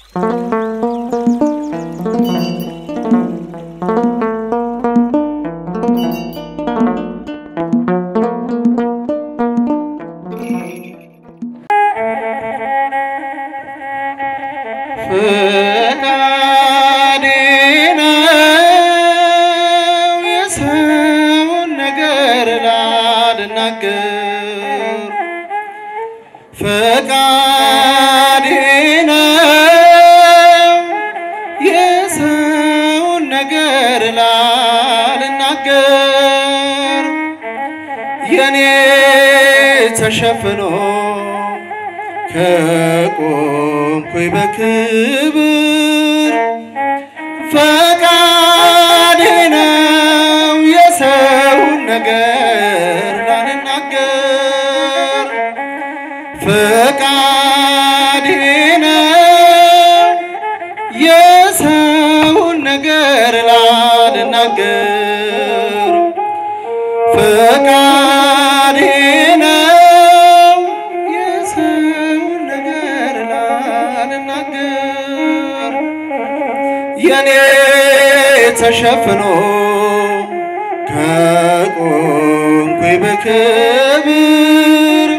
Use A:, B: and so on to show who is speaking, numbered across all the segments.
A: ፈቃዴ ነው የሰውን ነገር ላልናገር ፈቃዴ ነው የሰውን ነገር ላልናገር የኔ ተሸፍኖ ከቆምኩኝ በክብር ፈቃዴ ነው የሰውን ነገር ላልናገር ፈቃዴ ነው የሰውን ነገር ላልናገር ፈቃዴ ነው የሰውን ነገር ላልናገር የኔ ተሸፍኖ ከቆምኩኝ በክብር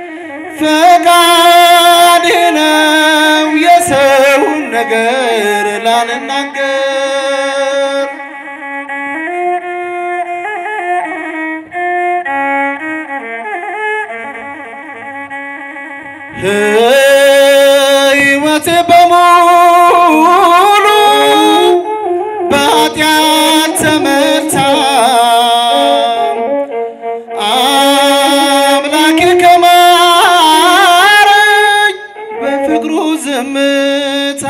A: ፈቃዴ ነው የሰውን ነገር ላልናገር ሕይወቴ በሙሉ በኃጢአት ተመታ አምላኬ ከማረኝ በፍቅሩ ዝምታ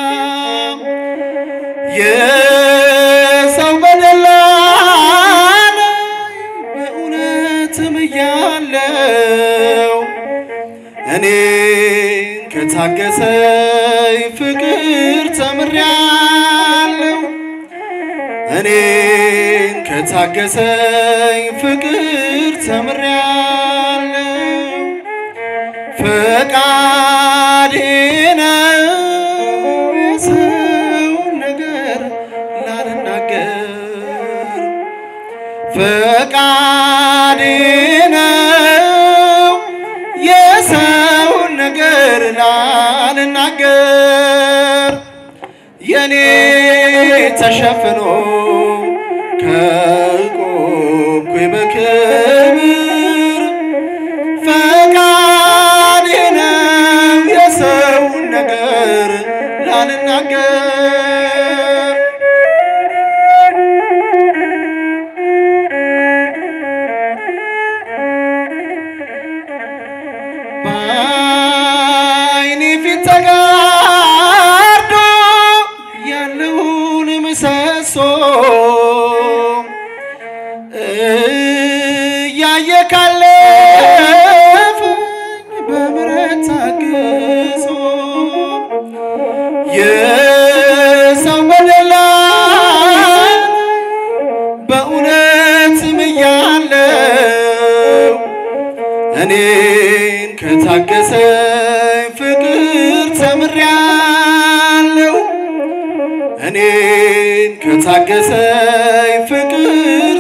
A: የሰው በደል ላይ በእውነትም እያለው እኔን ከታገሰኝ ፍቅር ተምሬያለሁ። እኔን ከታገሰኝ ፍቅር ተምሬያለሁ። ፈቃዴ ነው የሰውን ነገር ላልናገር ፈቃዴ ነው የሰውን ነገር ላልናገር የኔ ተሸፍኖ ከቆምኩኝ በክብር ፈቃዴ ነው የሰውን ነገር ላልናገር በዓይኔ ፊት ተጋርዶ ያለውን ምሰሶ እያየ ካለፈኝ በምሕረት ታግሶ የሰው በደል ላይ በእውነትም እያለው እኔን ከታገሰኝ ፍቅር ተምሬያለሁ። እኔን ከታገሰኝ ፍቅር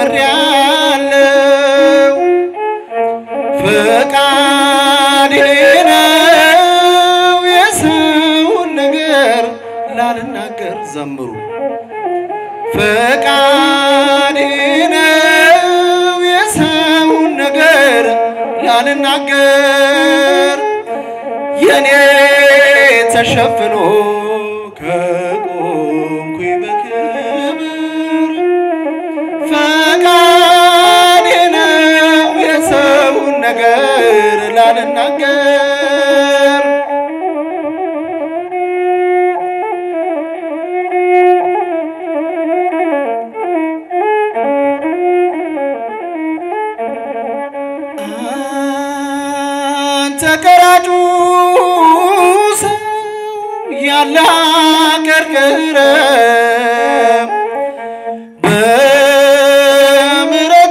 A: ተምሬያለሁ። ፈቃዴ ነው የሰውን ነገር ላልናገር ዘምሩ ፈቃዴ ነው የሰውን ነገር ላልናገር የኔ ተሸፍኖ ከቆምኩኝ በክብር ፈቃዴ ነው የሰውን ነገር ላልናገር አንተ ቀራጩ ሰው ያለ አቀርቅረም በምሕረት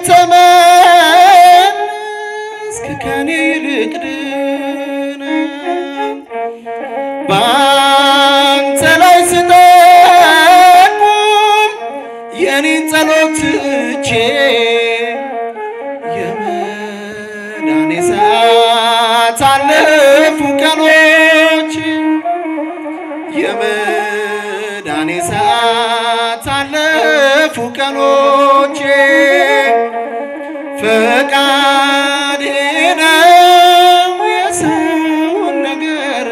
A: ተመለስክ ከኔ ይልቅ ድነህ ጸሎት ትቼ የመዳኔ ሰዓት አለፉ ቀኖች የመዳኔ ሰዓት አለፉ ቀኖች ፈቃዴ ነው የሰውን ነገር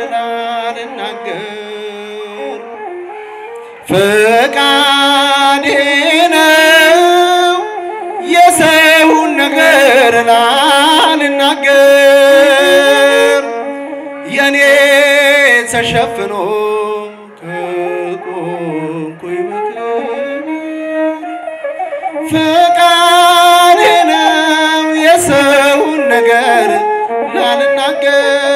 A: ላልናገር ፈቃዴ ነው የሰውን ነገር ላልናገር የኔ ተሸፍኖ ከቆምኩኝ በቀር ፈቃዴ ነው የሰውን ነገር ላልናገር